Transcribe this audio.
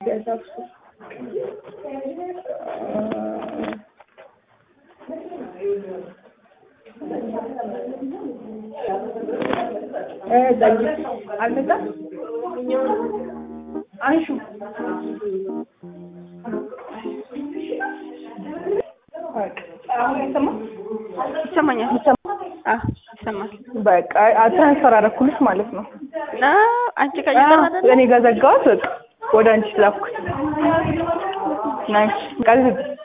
አልመጣም አንሹ አሁን ይሰማል ይሰማኛል። ይሰማል አዎ ይሰማል። በቃ ትራንስፈር አደረኩልሽ ማለት ነው እና አንቺ ጋር እየሰራ አይደለ? እኔ ጋር ዘጋሁት በቃ ወደ አንቺ ላኩት ናይስ ቃል